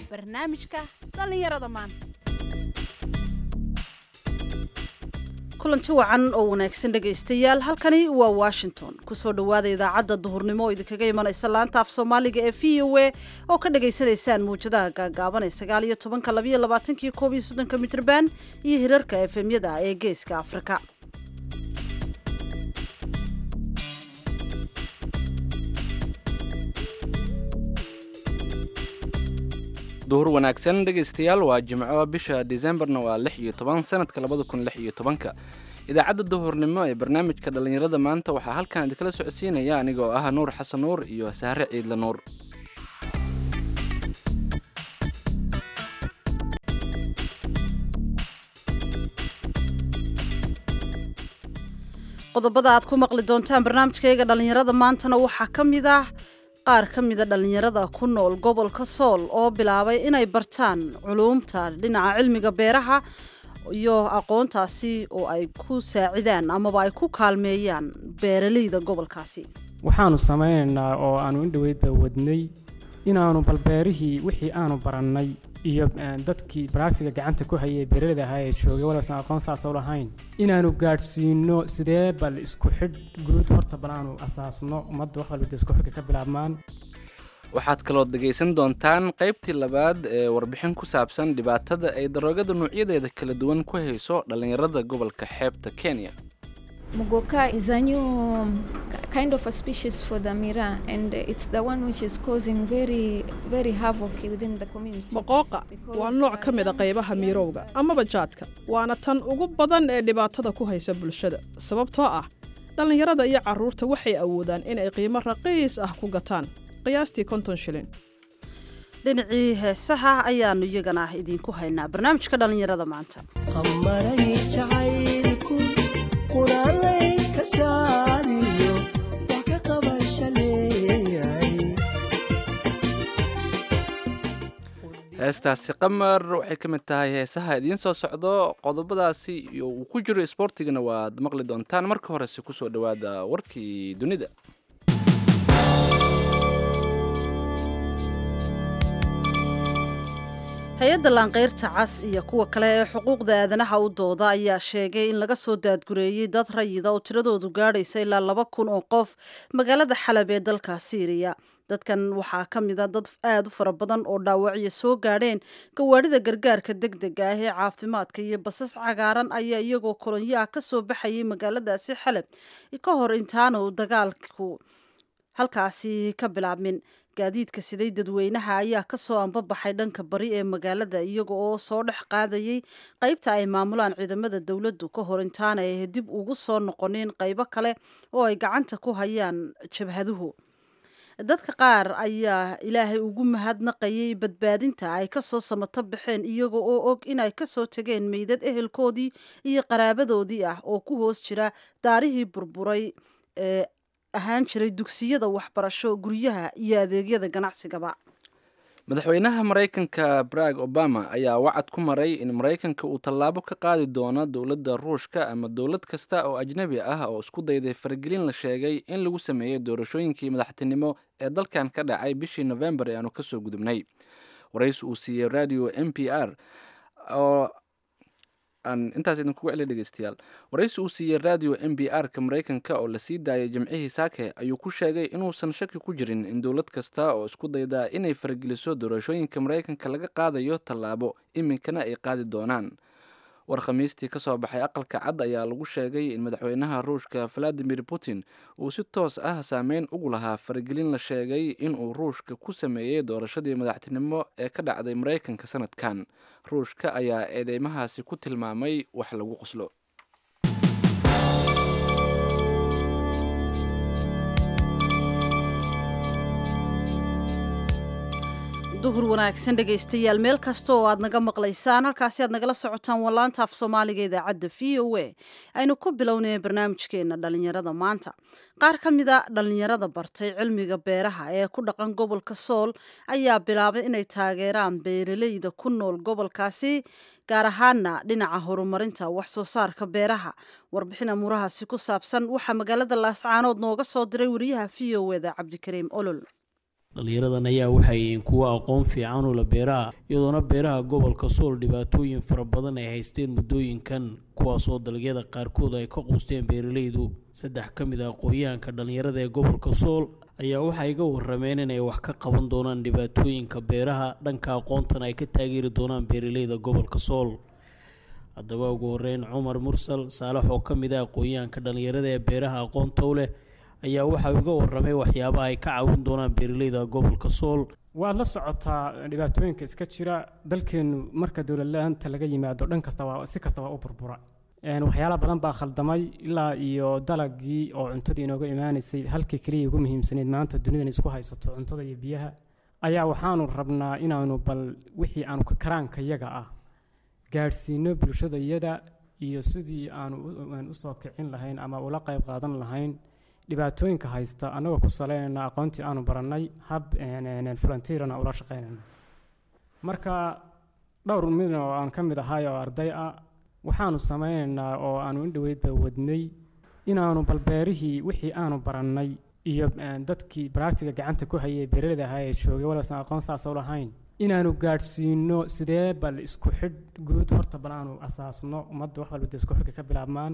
barnaamijka dhallinyarada maanta kulanti wacan oo wanaagsan dhegaystayaal halkani waa washington kusoo dhowaada idaacadda duhurnimo oo idinkaga imanaysa laanta af soomaaliga ee v o a oo ka dhagaysanaysaan muwjadaha gaagaaban ee sagaal iyo tobanka labayo labaatankii koob iyo soddonka mitrban iyo hirarka efemyada ee geeska afrika duhur wanaagsan dhegaystayaal waa jimco bisha disembarna waa lix iyo toban sanadka labada kun lix iyo tobanka idaacadda duhurnimo ee barnaamijka dhallinyarada maanta waxaa halkan idinkala socodsiinaya anigoo ah nuur xasan nuur iyo sahre ciidle nuur qodobada aad ku maqli doontaan barnaamijkayga dhallinyarada maantana waxaa ka mid ah qaar ka mida dhallinyarada ku nool gobolka sool oo bilaabay inay bartaan culuumta dhinaca cilmiga beeraha iyo aqoontaasi oo ay ku saacidaan amaba ay ku kaalmeeyaan beeraleyda gobolkaasi waxaanu samaynaynaa oo aanu indhoweydba wadnay inaanu balbeerihii wixii aanu barannay iyo dadkii baraagtiga gacanta ku hayay beeraleyda ahaa ee joogay walaasan aqoon saasa u lahayn inaanu gaadhsiino sidee bal isku xidh guud horta bal aanu asaasno ummadda wax walba isku xidhka ka bilaabmaan waxaad kaloo dhegaysan doontaan qaybtii labaad ee warbixin ku saabsan dhibaatada ay daroogada noocyadeeda kala duwan ku hayso dhallinyarada gobolka xeebta kenya Mugoka is a new kind of a species for the mira, and it's the one which is causing very, very havoc within the community. maqooqa waa nooc ka mid a qaybaha miirowga amaba jaadka waana tan ugu badan ee dhibaatada ku haysa bulshada sababtoo ah dhallinyarada iyo carruurta waxay awoodaan inay qiimo raqiis ah ku gataan qiyaastii konton shilin dhinacii heesaha ayaanu iyagana idinku haynaa barnaamijka dhallinyarada maanta heestaasi qamar waxay ka mid tahay heesaha idiin soo socdo qodobadaasi iyo uu ku jiro isboortigana waad maqli doontaan marka horese kusoo dhowaada warkii dunida hay-adda laanqeyrta cas iyo kuwa kale ee xuquuqda aadanaha u dooda ayaa sheegay in laga soo daadgureeyey dad rayida oo tiradoodu gaadhaysa ilaa laba kun oo qof magaalada xalab ee dalka siiriya dadkan waxaa ka mid a dad aada u fara badan oo dhaawacyo soo gaadheen gawaadhida gargaarka deg dega ah ee caafimaadka iyo basas cagaaran ayaa iyagoo kolonyo ah ka soo baxayay magaaladaasi xalab ka hor intaanu dagaalku halkaasi ka bilaabmin gaadiidka siday dadweynaha ayaa kasoo ambabaxay dhanka bari ee magaalada iyaga oo soo dhex qaadayay qaybta ay maamulaan ciidamada dowladdu ka hor intaana ay dib ugu soo noqoneen qaybo kale oo ay gacanta ku hayaan jabhaduhu dadka qaar ayaa ilaahay ugu mahadnaqayay badbaadinta ay kasoo samato baxeen iyaga oo og inay kasoo tageen meydad ehelkoodii iyo qaraabadoodii ah oo ku hoos jira daarihii burburay ee ahaan jiray dugsiyada waxbarasho guryaha iyo adeegyada ganacsigaba madaxweynaha maraykanka barag obama ayaa wacad ku maray in maraykanka uu tallaabo ka qaadi doono dowladda ruushka ama dowlad kasta oo ajnabi ah oo isku dayday faragelin la sheegay in lagu sameeyey doorashooyinkii madaxtinimo ee dalkan ka dhacay bishii novembar ee aanu kasoo gudubnay warays uu siiyey radio m p r oo aan intaas idinkugu celiya dhegeystayaal waraysi uu siiyey radio m b r ka maraykanka oo lasii daayay jimcihii saake ayuu ku sheegay inuusan shaki ku jirin in dowlad kasta oo isku dayda inay farageliso doorashooyinka maraykanka laga qaadayo tallaabo iminkana ay qaadi doonaan war khamiistii ka soo baxay aqalka cad ayaa lagu sheegay in madaxweynaha ruushka valadimir putin uu si toos ah saameyn ugu lahaa faragelin la sheegay inuu ruushka ku sameeyey doorashadii madaxtinimo ee ka dhacday maraykanka sanadkan ruushka ayaa eedeymahaasi ku tilmaamay wax lagu qoslo duhur wanaagsan dhegaystayaal meel kasta oo aad naga maqlaysaan halkaasi aad nagala socotaan wallaanta af soomaaliga idaacadda v o a aynu ku bilownaya barnaamijkeena dhallinyarada maanta qaar ka mida dhallinyarada bartay cilmiga beeraha ee ku dhaqan gobolka sool ayaa bilaabay inay taageeraan beeraleyda ku nool gobolkaasi gaar ahaana dhinaca horumarinta wax soo saarka beeraha warbixin amuurahaasi ku saabsan waxaa magaalada laascaanood nooga soo diray wariyaha v o eda cabdikariim olol dhallinyaradan ayaa waxay yihiin kuwo aqoon fiican ula beeraha iyadoona beeraha gobolka sool dhibaatooyin fara badan ay haysteen muddooyinkan kuwaasoo dalagyada qaarkood ay ka quusteen beeralaydu saddex ka mid ah aqoonyahanka dhallinyarada ee gobolka sool ayaa waxay ga warameen inay wax ka qaban doonaan dhibaatooyinka beeraha dhanka aqoontan ay ka taageeri doonaan beeralayda gobolka sool haddaba ugu horeyn cumar mursal saalax oo ka mid ah aqoonyahanka dhallinyarada ee beeraha aqoonta u leh ayaa waxa uga waramay waxyaabaha ay ka caawin doonaan beeralayda gobolka sool waad la socotaa dhibaatooyinka iska jira dalkeennu marka dowladla-aanta laga yimaado dhan kasta waa si kasta waa u burbura waxyaala badan baa khaldamay ilaa iyo dalagii oo cuntadii inooga imaanaysay halkii keliya ugu muhiimsanayd maanta dunidan isku haysato cuntada iyo biyaha ayaa waxaanu rabnaa inaanu bal wixii aanu ka karaanka yaga ah gaadhsiino bulshada iyada iyo sidii aanu usoo kicin lahayn ama ula qayb qaadan lahayn dhibaatooyinka haysta annagoo ku saleynayna aqoontii aanu barannay hab volunteerana ula shaqeynayna marka dhowr mid oo aan ka mid ahay oo arday ah waxaanu sameynaynaa oo aanu indhoweydba wadnay inaanu balbeerihii wixii aanu barannay iyo dadkii baractiga gacanta ku hayay beeralada ahaa ee joogay walaasan aqoon saasa u lahayn inaanu gaadhsiino sidee bal isku xidh guud horta bal aanu asaasno ummadda wax walba dee isku xidhka ka bilaabmaan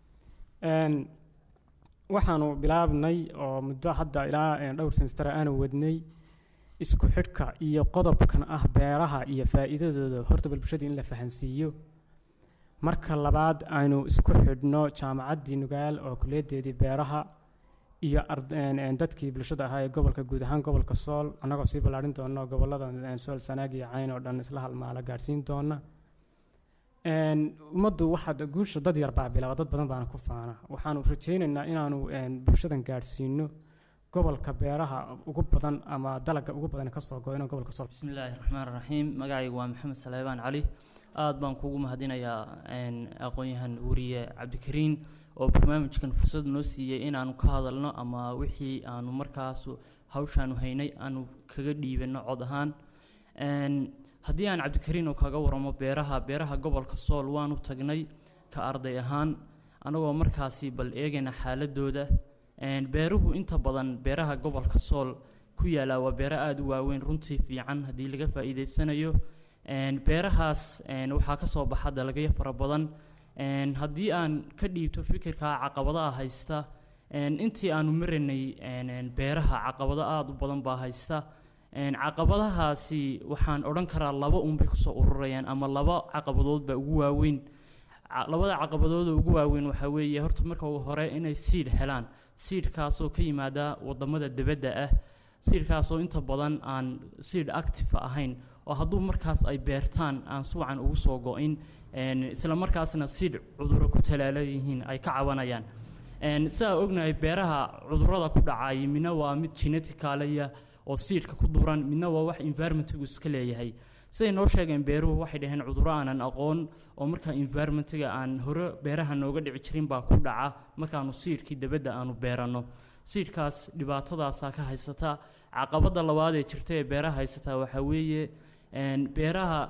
waxaanu bilaabnay oo muddo hadda ilaa dhowr semester aanu wadnay isku xidhka iyo qodobkan ah beeraha iyo faa'iidadooda horta bal bulshada in la fahansiiyo marka labaad aynu isku xidhno jaamacaddii nugaal oo kuliyaddeedii beeraha iyo dadkii bulshada ahaa ee gobolka guud ahaan gobolka sool annagoo sii ballaadhin doono gobollada sool sanaag iyo cayn oo dhan isla halmaala gaadhsiin doona ummaddu waxaad guusha dad yar baa bilaaba dad badan baana ku faana waxaanu rajaynaynaa inaanu bulshadan gaadhsiino gobolka beeraha ugu badan ama dalagga ugu badan kasoo go inuu gobolka sool bismillaahi raxmaan raxiim magacaygu waa maxamed saleebaan cali aada baan kuugu mahadinayaa aqoon-yahan weriye cabdikariin oo barnaamijkan fursad noo siiyey inaanu ka hadalno ama wixii aanu markaas hawshaanu haynay aanu kaga dhiibano cod ahaan haddii aan cabdikariin oo kaga waramo beeraha beeraha gobolka sool waanu tagnay ka arday ahaan anagoo markaasi bal eegayna xaaladooda beeruhu inta badan beeraha gobolka sool ku yaala waa beero aada u waaweyn runtii fiican haddii laga faa'iideysanayo beerahaas waxaa ka soo baxa dalagyo fara badan haddii aan ka dhiibto fikirka caqabadaha haysta intii aanu maranay beeraha caqabado aada u badan baa haysta caqabadahaasi waxaan odhan karaa laba unbay kusoo ururayaan ama laba caqabadood baa ugu waaweyn labada caqabadooda ugu waaweyn waxaa weeye horta marka ugu hore inay siidh helaan siidhkaasoo ka yimaada wadamada dibadda ah siidhkaasoo inta badan aan siidh active ahayn oo hadduu markaas ay beertaan aan suucan ugu soo go-in isla markaasna siidh cuduro ku talaala yihiin ay ka cabanayaan sidaa ognahay beeraha cudurada ku dhacay midna waa mid geneticalaya oo siidhka ku duran midna waa wax environmentigu iska leeyahay siday noo sheegeen beeruhu waxay dhaheen cuduro aanan aqoon oo markaa environmentiga aan hore beeraha nooga dhici jirin baa ku dhaca markaanu siidhkii dabadda aanu beeranno siidhkaas dhibaatadaasaa ka haysata caqabadda labaad ee jirta ee beeraha haysataa waxaa weeye beeraha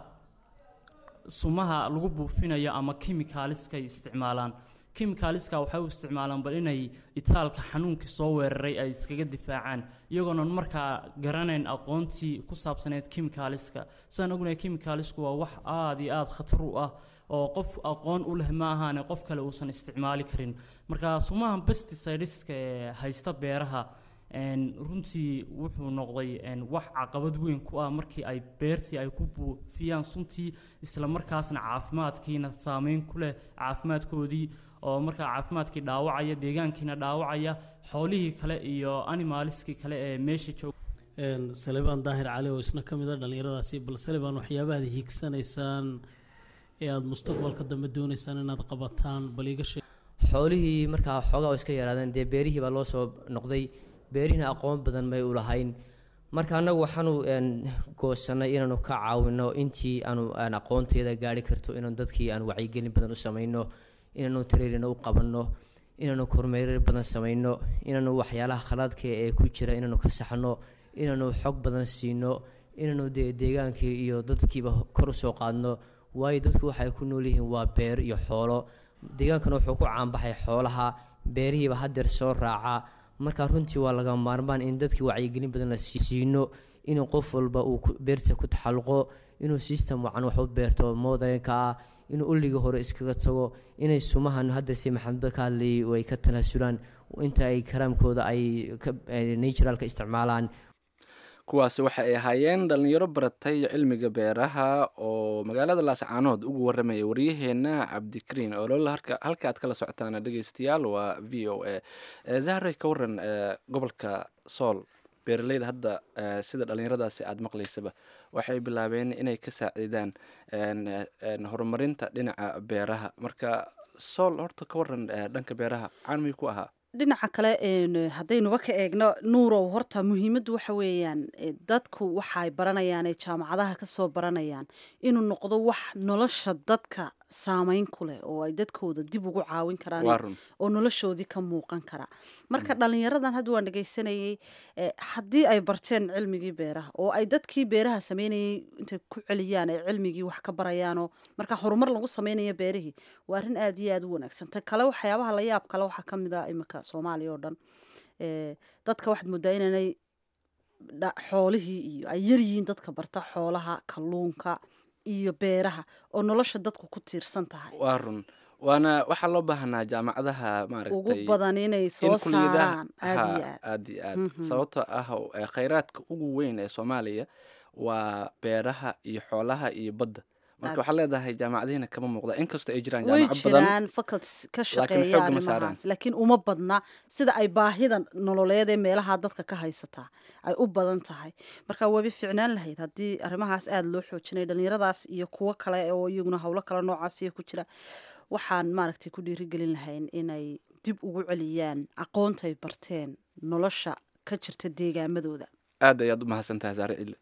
sumaha lagu buufinayo ama kimikaaliskay isticmaalaan kimikaaliska waxay u isticmaalaan bal inay itaalka xanuunkii soo weeraray ay iskaga difaacaan iyagoonan markaa garanayn aqoontii ku saabsaneyd kimikaaliska sidaan ognahay kimikaalisku waa wax aada iyo aada khatar u ah oo qof aqoon u leh ma ahaane qof kale uusan isticmaali karin marka sumaha pesticideska ee haysta beeraha runtii wuxuu noqday wax caqabad weyn ku ah markii ay beertii ay ku buufiyaan suntii isla markaasna caafimaadkiina saameyn ku leh caafimaadkoodii oo markaa caafimaadkii dhaawacaya deegaankiina dhaawacaya xoolihii kale iyo animaliskii kale ee meesha jooga salebaan daahir cali oo isna ka mid a dhallinyaradaasi bal salebaan waxyaabaha ad hiigsanaysaan ee aada mustaqbalka dambe doonaysaan inaad qabataan bal iiga sheeg xoolihii markaa xoogaa oo iska yaraadeen dee beerihii baa loo soo noqday beerihina aqoon badan may u lahayn marka annagu waxaanu goosanay inaanu ka caawino intii aanu aan aqoonteeda gaari karto inaanu dadkii aan wacyigelin badan u samayno inaanu tareerina u qabanno inaanu kormeerar badan samayno inaanu waxyaalaha khalaadka ee ku jira inaanu ka saxno inaanu xog badan siino inaanu dee deegaankii iyo dadkiiba kor usoo qaadno waayo dadku waxay ku nool yihiin waa beer iyo xoolo deegaankana wuxuu ku caanbaxay xoolaha beerihiiba hadeer soo raaca marka runtii waa laga maarmaan in dadkii wacyigelin badan la siino inuu qof walba uu beerta ku taxalluqo inuu system wacan wax u beerto modanka ah inuu ulliga hore iskaga tago inay sumahan hadda si maxamed ka hadlayay ay ka tanaasulaan inta ay karaamkooda ay naturalka isticmaalaan kuwaasi waxa ay ahaayeen dhallinyaro baratay cilmiga beeraha oo magaalada laascaanood ugu warramaya waryaheena cabdikariin olol halka aad kala socotaan dhegeystayaal waa v o a zahre ka waran gobolka sool beeraleyda hadda sida dhallinyaradaasi aada maqlaysaba waxay bilaabeen inay ka saaciidaan horumarinta dhinaca beeraha marka sool horta ka waran dhanka beeraha caanmay ku ahaa dhinaca kale haddaynuba ka eegno nuurow horta muhiimaddu waxa weeyaan dadku waxaay baranayaan ee jaamacadaha kasoo baranayaan inuu noqdo wax nolosha dadka saameyn ku leh oo ay dadkooda dib ugu caawin karaan oo noloshoodii ka muuqan kara marka dhalinyaradan hadda waan dhegeysanayay haddii ay barteen cilmigii beeraha oo ay dadkii beeraha sameynayay intay ku celiyaan ay cilmigii wax ka barayaanoo marka horumar lagu sameynayo beerihii waa arrin aada iyo aada u wanaagsan ta kale waxyaabaha la yaab kale waxaa kamid a iminka soomaaliya oo dhan dadka waxaad moodaa inaanay xoolihii iyo ay yaryihiin dadka barta xoolaha kalluunka iyo beeraha oo nolosha dadku ku tiirsan tahay waa run waana waxaa loo baahanaa jaamacadaha ugu maaragtay badan inay soo saaraan aada iyo aad aad iyo aad Mhm. sababtoo ah eh, khayraadka ugu weyn ee soomaaliya waa beeraha iyo xoolaha iyo badda marka Aad. waxaa leedahay jaamacadihiina kama muuqda inkastoo ay jiraan way jaamacad badan jiraan faculties ka laakiin shaqeeya xoogga ma saaraan. arrimahaas laakiin uma badna sida ay baahida nololeed ee meelaha dadka ka haysataa ay u badan tahay marka wabi ficnaan lahayd haddii arrimahaas aada loo xoojinay dhalinyaradaas iyo kuwo kale oo iyaguna howlo kale noocaasiya ku jira waxaan maaragtay ku dhiirigelin lahayn inay dib ugu celiyaan aqoontay barteen nolosha ka jirta deegaamadooda aad ayaad u mahadsan tahay saare cille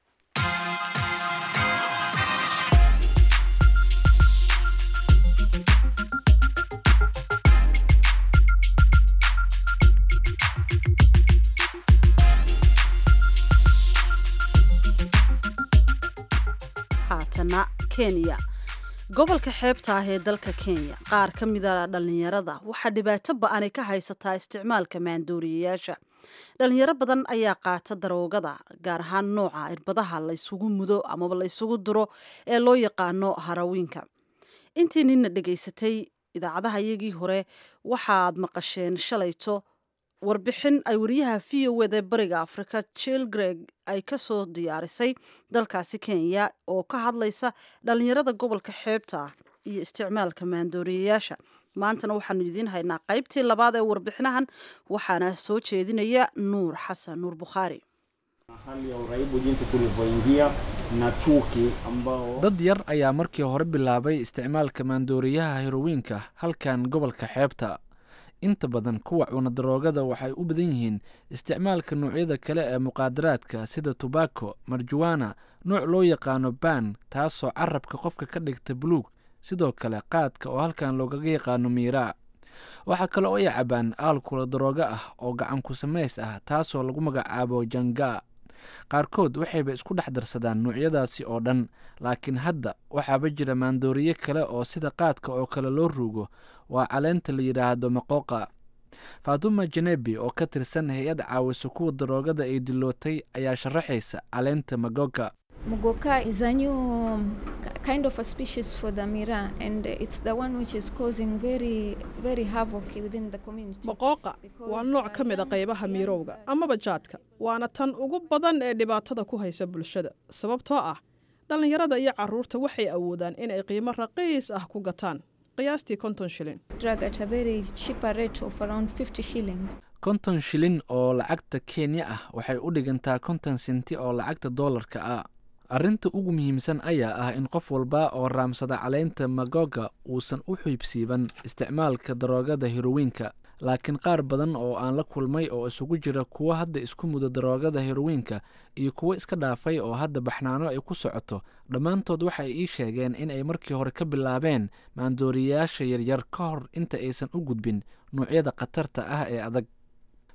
haatana kenya gobolka xeebta ah ee dalka kenya qaar ka mida dhalinyarada waxaa dhibaato ba-anay ka haysataa isticmaalka maandooriyayaasha dhalinyaro badan ayaa qaata daroogada gaar ahaan nooca irbadaha la isugu mudo amaba la isugu duro ee loo yaqaano harawiinka intii nina dhegaysatay idaacadaha iyagii hore waxaad maqasheen shalayto warbixin ay wariyaha v o wda bariga afrika jill greg ay ka soo diyaarisay dalkaasi kenya oo ka hadlaysa dhalinyarada gobolka xeebta ah iyo isticmaalka maandooriyayaasha maantana waxaanu idiin haynaa qaybtii labaad ee warbixinahan waxaana soo jeedinaya nuur xasan nuur bukhaari hali ya uraibu jinsi tulivyoingia na chuki ambao dad yar ayaa markii hore bilaabay isticmaalka maandooriyaha herowiinka halkan gobolka xeebta inta badan kuwa cuna daroogada waxay u badan yihiin isticmaalka noocyada kale ee muqaadaraadka sida tobacco marjuwana nooc loo yaqaano ban taasoo carabka qofka ka dhigta buluug sidoo kale qaadka oo halkan loogaga yaqaano miiraa waxaa kale oo ay cabaan aalkula daroogo ah oo gacan ku samays ah taasoo lagu magacaabo janga qaarkood waxayba isku dhex darsadaan noocyadaasi oo dhan laakiin hadda waxaaba jira maandooriye kale oo sida qaadka oo kale loo ruugo waa caleenta la yidhaahdo maqooqa faatuma janebi oo ka tirsan hay-ad caawisa kuwa daroogada ay dilootay ayaa sharaxaysa caleenta magoga Mugoka is a new um, k- kind of a species for the mira, and it's the one which is causing very, very havoc within the community. maqooqa waa nooc ka mid a qaybaha miirowga amaba jaadka waana tan ugu badan ee dhibaatada ku haysa bulshada sababtoo ah dhallinyarada iyo carruurta waxay awoodaan inay qiimo raqiis ah ku gataan qiyaastii konton shilin Drug at a very cheaper rate of around 50 shillings. konton shilin oo lacagta kenya ah waxay u dhigantaa konton senti oo lacagta doolarka ah arrinta ugu muhiimsan ayaa ah in qof walba oo raamsada caleynta magoga uusan u xiibsiiban isticmaalka daroogada herowiinka laakiin qaar badan oo aan la kulmay oo isugu jira kuwo hadda isku muda daroogada herowiinka iyo kuwo iska dhaafay oo hadda baxnaano ay ku socoto dhammaantood waxay ii sheegeen in ay markii hore ka bilaabeen maandooriyayaasha yaryar ka hor inta aysan u gudbin noocyada khatarta ah ee adag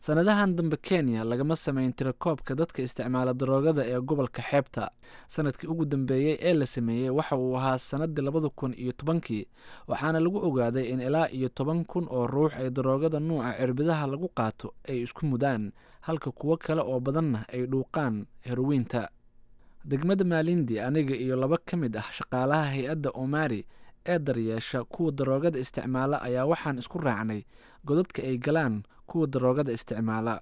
sannadahan dambe kenya lagama samayn tirakoobka dadka isticmaala daroogada ee gobolka xeebta sanadkii ugu dambeeyey ee la sameeyey waxa uu ahaa sannaddii labada kun iyo tobankii waxaana lagu ogaaday in ilaa iyo toban kun oo ruux ay daroogada nuuca cirbidaha lagu qaato ay isku mudaan halka kuwo kale oo badanna ay dhuuqaan herowiinta degmada maalindi aniga iyo laba ka mid ah shaqaalaha hay-adda omari ee daryeesha kuwa daroogada isticmaala ayaa waxaan isku raacnay godadka ay galaan kuwa daroogada isticmaala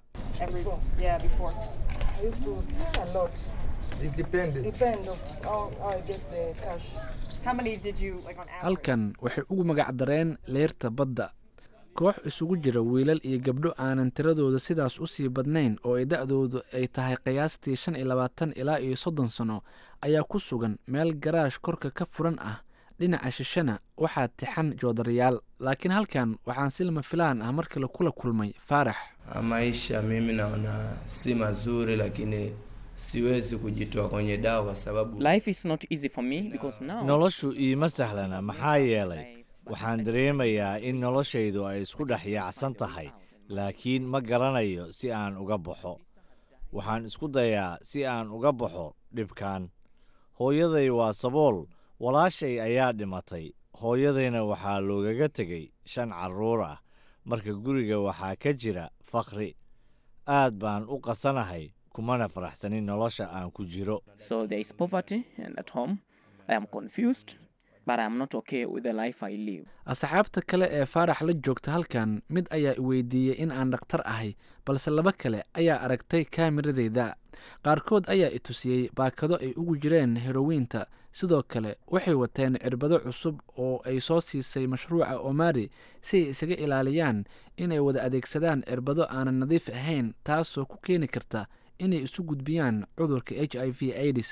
halkan waxay ugu magacdareen leyrta badda koox isugu jira wiilal iyo gabdho aanan tiradooda sidaas u sii badnayn oo ay da-doodu ay tahay qiyaastii shan iyo labaatan ilaa iyo soddon sano ayaa ku sugan meel garaash korka ka furan ah dhinaca shishana waxaa tixan joodarayaal laakiin halkan waxaan si lama filaan ah markale kula kulmay faarax maisha mimi naona si mazuri lakini siwezi kujitoa kwenye dawa kwa sababu Life is not easy for me because now noloshu iima sahlana maxaa yeelay waxaan dareemayaa in noloshaydu ay isku dhex yaacsan tahay laakiin ma garanayo si aan uga baxo waxaan isku dayaa si aan uga baxo dhibkan hooyaday waa sabool walaashay ayaa dhimatay hooyadayna waxaa loogaga tegay shan carruur ah marka guriga waxaa ka jira fakri aad baan u qasanahay kumana faraxsanin nolosha aan ku jiro so there is poverty and at home I am confused but I am not okay with the life I live asxaabta kale ee faarax la joogta halkan mid ayaa i weydiiyey in aan dhakhtar ahay balse laba kale ayaa aragtay kaamiradeyda qaarkood ayaa i tusiyey baakado ay ugu jireen herowiinta sidoo kale waxay wateen cirbado cusub oo ay soo siisay mashruuca omari si ay isaga ilaaliyaan inay wada adeegsadaan cirbado aanan nadiif ahayn taasoo ku keeni karta inay isu gudbiyaan cudurka h i v aids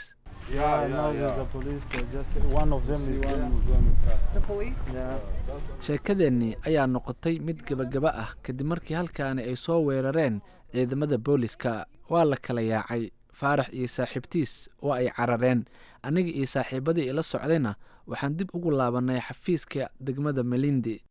sheekadeennii ayaa noqotay mid gebagaba ah kadib markii halkaani ay soo weerareen ciidamada booliska waa la kala yaacay faarax iyo saaxiibtiis waa ay carareen aniga iyo saaxiibadii ila socdayna waxaan dib ugu laabannay xafiiska degmada melindi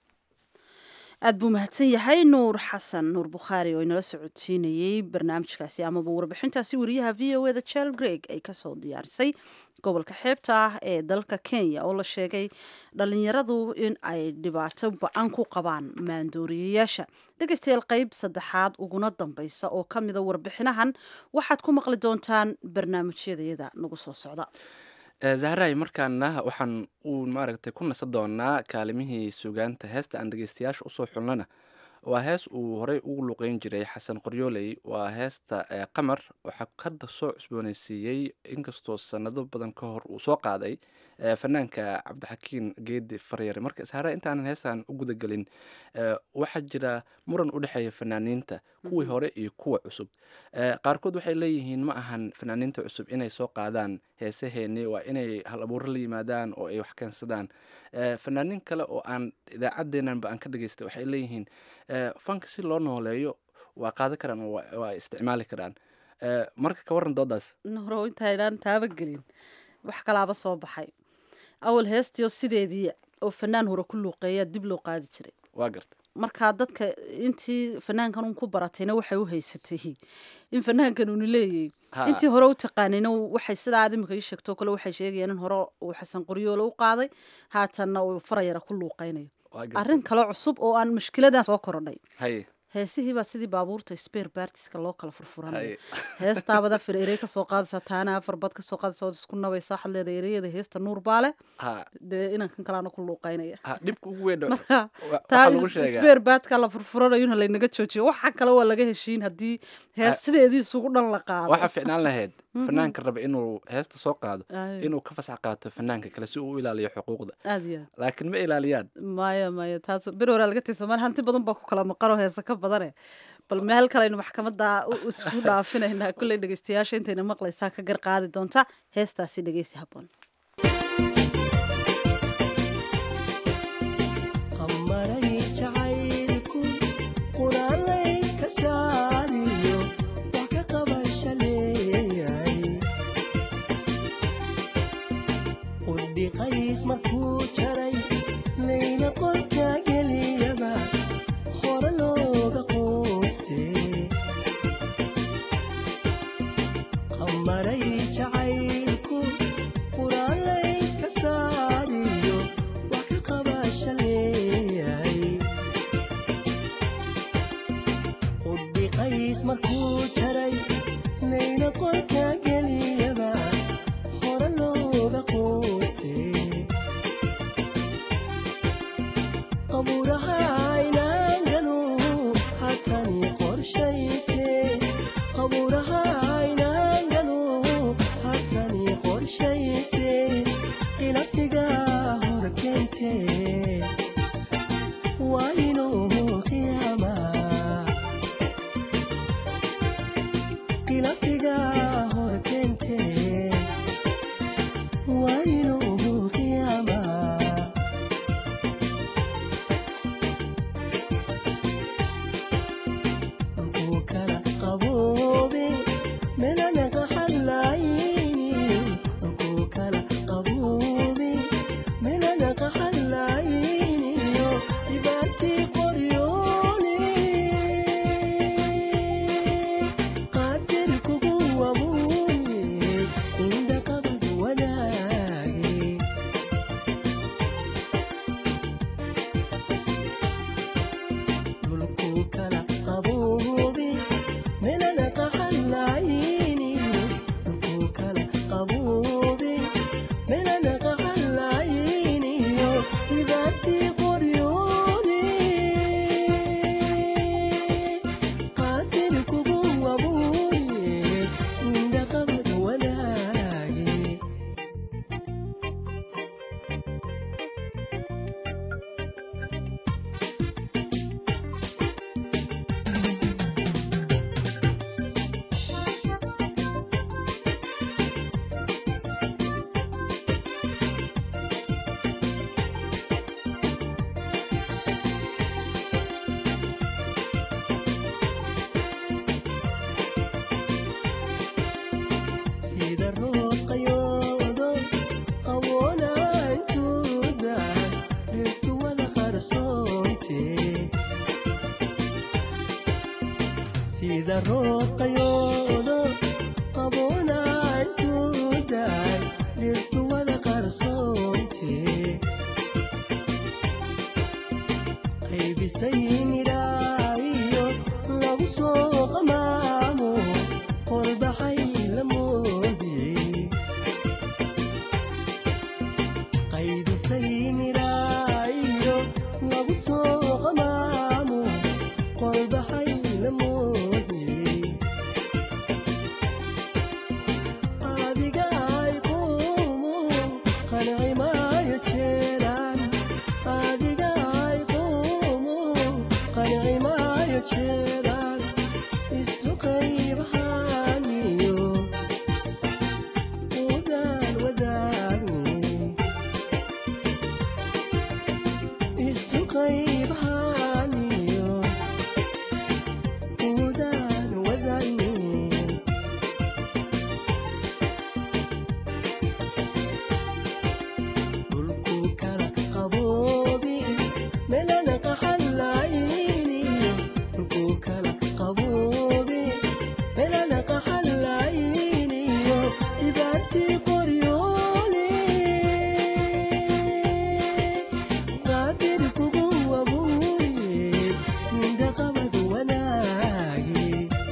aad buu mahadsan yahay nuur xasan nuur bukhaari oo inala socodsiinayey barnaamijkaasi amaba warbixintaasi wariyaha v o eda jel greg ay kasoo diyaarisay gobolka xeebta ah ee dalka kenya oo la sheegay dhalinyaradu in ay dhibaato ba-an ku qabaan maandooriyayaasha dhegeystayaal qeyb saddexaad uguna dambeysa oo ka mida warbixinahan waxaad ku maqli doontaan barnaamijyadayada nagu soo socda zahraay markaana waxaan uu maaragtay ku nasa doonaa kaalimihii sugaanta heesta aan dhegeystayaasha usoo xulnana waa hees uu horey ugu luqeyn jiray xasan qoryooley waa heesta qamar waxaa hadda soo cusbooneysiiyey inkastoo sanado badan ka hor uu soo qaaday fanaanka cabdixakiin geedi faryare marka zahra intaanan heestan u gudagelin waxaa jira muran u dhexeeya fanaaniinta kuwii hore iyo kuwa cusub qaarkood waxay leeyihiin ma ahan fanaaniinta cusub inay soo qaadaan heesaheeni waa inay hal abuuro la yimaadaan oo ay wax keensadaan fanaaniin kale oo aan idaacaddeenanba aan ka dhageystay waxay leeyihiin fanka si loo nooleeyo waa qaadan karaan oo waa isticmaali karaan marka ka warran doodaas nuro intaynaan taabagelin wax kalaaba soo baxay awal heestiio sideedii oo fanaan hore ku luuqeeyaa dib loo qaadi jiray waa garta markaa dadka intii fanaankan un ku baratayna waxay u haysatay in fanaankan unu leeyahy intii hore u taqaanayna waxay sidaa aad imika ii sheegtoo kale waxay sheegayaan in hore uu xasan qoryoole u qaaday haatanna uu farayara ku luuqeynayo arrin kale cusub oo aan mushkiladan soo korodhay haye heesihiibaa sidii baabuurta sper bartiska loo kala furfuranaya heestaabad afar erey kasoo qaadaysaa taana afar bad kasoo qaadaysa ood isku nabaysaa waxaad leedahay ereyada heesta nuur baale dee inankan kalaana ku luuqeynaya dhibka ugu weyn marka taa sper badka la furfuranayo in laynaga joojiyo waxa kale waa laga heshiin haddii hees sideedii isugu dhan la qaado waxaa ficnaan lahayd fanaanka raba inuu heesta soo qaado inuu ka fasax qaato fanaanka kale si uu u ilaaliyo xuquuqda aad iyo laakiin ma ilaaliyaan maya maya taas bir horaa laga tay soomaali hanti badan baa ku kala maqanoo heesa ka badane bal meel kaleaynu maxkamadda isku dhaafinaynaa kulley dhegeystayaasha intayna maqlaysaa ka gar qaadi doonta heestaasi dhegeysi habboon markuu jaray layna qorka geliyaba hore looga quustay qorshays markuu jaray layla qolka geliyaba hore looga quustay qabuuraha aynaan galu hatani qorshayse qabuuraha aynaan galu hatani qorshayse qilabtiga hor keentee waa inuu qiyaamaa qilabtiga hor keentee waa inuu qiyaamaa dhulkuu kala qaboobe melana qaxallayni dhulkuu kala qaboobe melana qaxallayniyo dhibaatii qoryoone qaadir kugu wamuuye indha qabad wanaage dhulkuu kala qaboobe melana qaxallayni dhulkuu kala qaboobe melana qaxallayniyo dhibaatii qoryoone qaadir kugu wabuuye indha qabad wanaage sida roob qayoodo qawoona intuuda dhirtu wada qarsoonte sida roob qayoodo qawoona intuuda dhirtu wada qarsoonte qaybisay midhaayo lagu soo qamaamo qorbaxay la moodiyey qaybisay midhaayo lagu soo qamaamo qorbaxay la moodiyey adiga ay quumu qanci maayo jeeraan adiga ay quumu qanci maayo jeeraan isu qaybahaaniyo udaan wadaagni isu qaybahaaniyo udaan wadaagni dhulkuu kala qaboobi melana qaxallayni dhulkuu kala qaboobi melana qaxallayniyo dhibaatii qoryoole qaadir kugu wabuuye indha qabad wanaage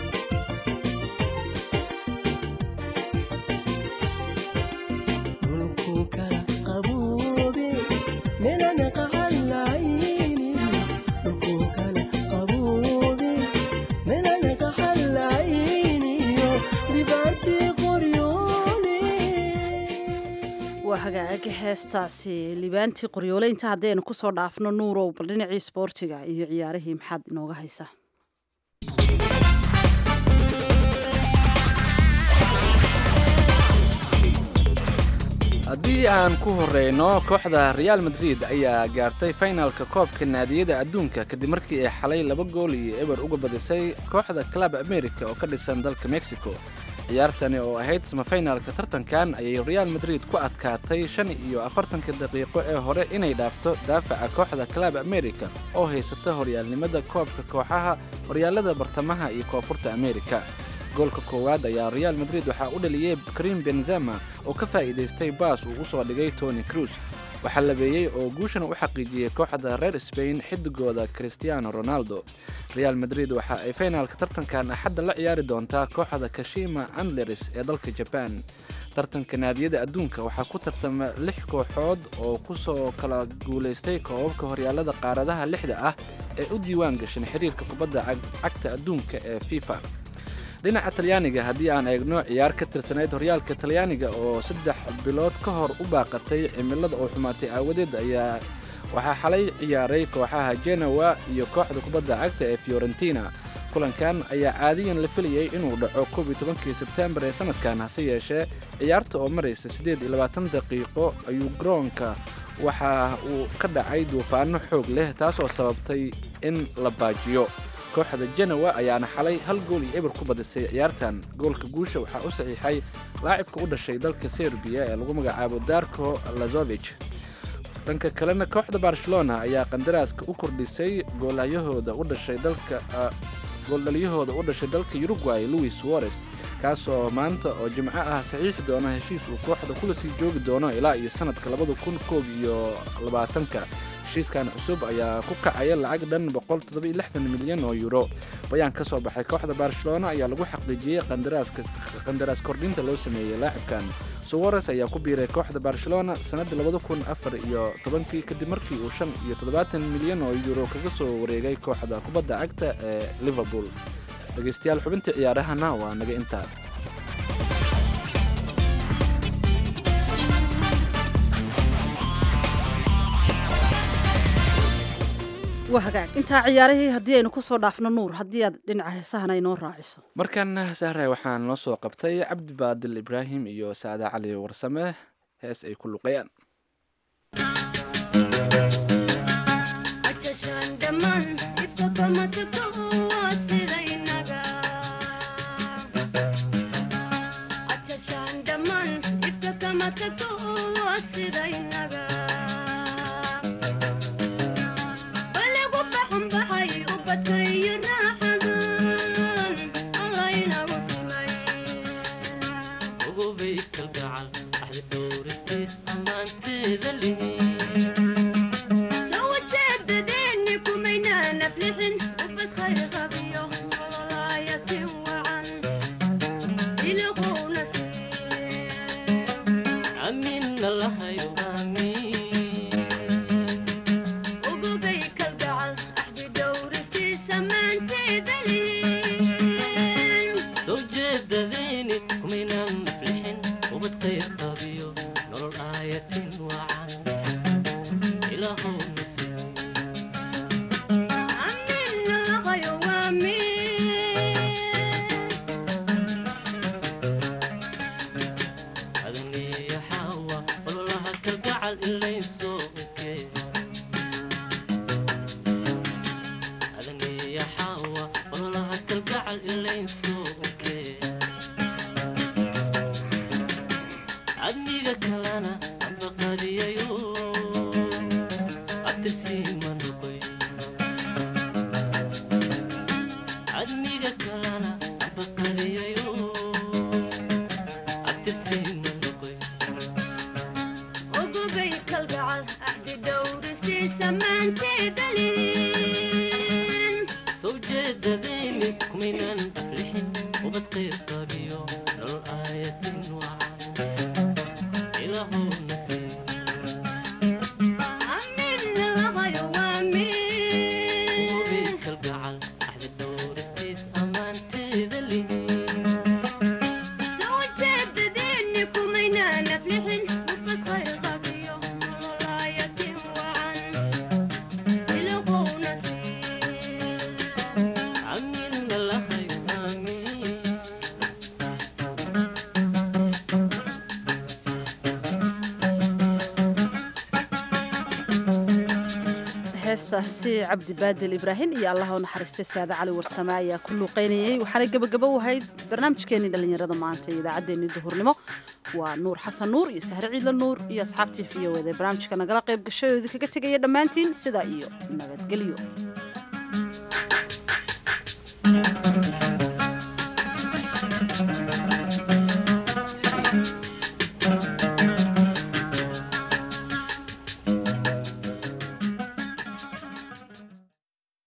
dhulkuu kala qaboobe melana qaxallayni dhulkuu kala qaboobe melana qaxallayniyo dhibaatii qoryoole waa hagaaga heestaasi libaantii qoryoole inta haddaynu ku soo dhaafno nuurow bal dhinacii isboortiga iyo ciyaarihii maxaad inooga haysaa haddii aan ku horeyno kooxda real madrid ayaa gaartay finalka koobka naadiyada adduunka kadib markii ay xalay laba gool iyo eber uga badisay kooxda club america oo ka dhisan dalka mexico ciyaartani oo ahayd samafinalka tartankan ayay real madrid ku adkaatay shan iyo afartanka daqiiqo ee hore inay dhaafto daafaca kooxda club america oo haysata horyaalnimada koobka kooxaha horyaalada bartamaha iyo koonfurta america goolka koowaad ayaa real madrid waxaa u dhaliyey karim benzema oo ka faa'iidaystay baas uu u soo dhigay tony cruz waxaa labeeyey oo guushan u xaqiijiyey kooxda reer spain xidigooda cristiano ronaldo real madrid waxa ay finaalka tartankan axadda la ciyaari doontaa kooxda kashima andleris ee dalka jaban tartanka naadiyada adduunka waxaa ku tartama lix kooxood oo kusoo kala guulaystay koobabka horyaalada qaaradaha lixda ah ee u diiwaan gashan xiriirka kubadda cagta adduunka ee fifa dhinaca talyaaniga haddii aan eegno ciyaar ka tirsanayd horyaalka talyaaniga oo saddex bilood ka hor u baaqatay cimilada oo xumaatay aawadeed ayaa waxaa xalay ciyaaray kooxaha genowa iyo kooxda kubadda cagta ee fiorentina kulankan ayaa caadiyan la filayay inuu dhaco koob iyo tobankii sebtembar ee sanadkan hase yeeshee ciyaarta oo maraysa siddeed iyo labaatan daqiiqo ayuu garoonka waxa uu ka dhacay duufaano xoog leh taasoo sababtay in la baajiyo kooxda genowa ayaana xalay hal gool iyo eber ku badisay ciyaartan goolka guusha waxaa u saxiixay laacibka u dhashay dalka serbiya ee lagu magacaabo darko lazovich dhanka kalena kooxda barcelona ayaa qandaraaska u kordhisay goolyahooda u dhashay dalka gooldhaliyahooda u dhashay dalka uruguay louis suarez kaasoo maanta oo jimco ah saxiixi doona heshiis uu kooxda kula sii joogi doono ilaa iyo sanadka labada kun koob iyo labaatanka heshiiskan cusub ayaa ku kacaya lacag dhan milyan oo euro bayaan ka soo baxay kooxda barcelona ayaa lagu xaqiijiyey qandaraas kordhinta loo sameeyey laacibkan suwares ayaa ku biiray kooxda barcelona sannaddii labada kun afar iyo tobankii kadib markii uu shan iyo toddobaatan milyan oo euro kaga soo wareegay kooxda kubadda cagta ee liverpool dhegaystayaal xubintii ciyaarahana waa naga intaa waa hagaag intaa ciyaarihii haddii aynu ku soo dhaafno nuur haddii aad dhinaca heesahana inoo raaciso markan sahre waxaan noo soo qabtay cabdi baadil ibraahim iyo saada cali warsame hees ay ku luqayaan heestaasi cabdi baadil ibraahim iyo allaha u naxariistay saade cali warsame ayaa ku luuqaynayey waxaana gebagabo u ahayd barnaamijkeenii dhallinyarada maanta iyo idaacaddeenii duhurnimo waa nuur xasan nuur iyo sahre ciidla nuur iyo asxaabtii v o eda barnaamijka nagala qayb gashay oo idinkaga tegaya dhammaantiin sidaa iyo nabadgelyo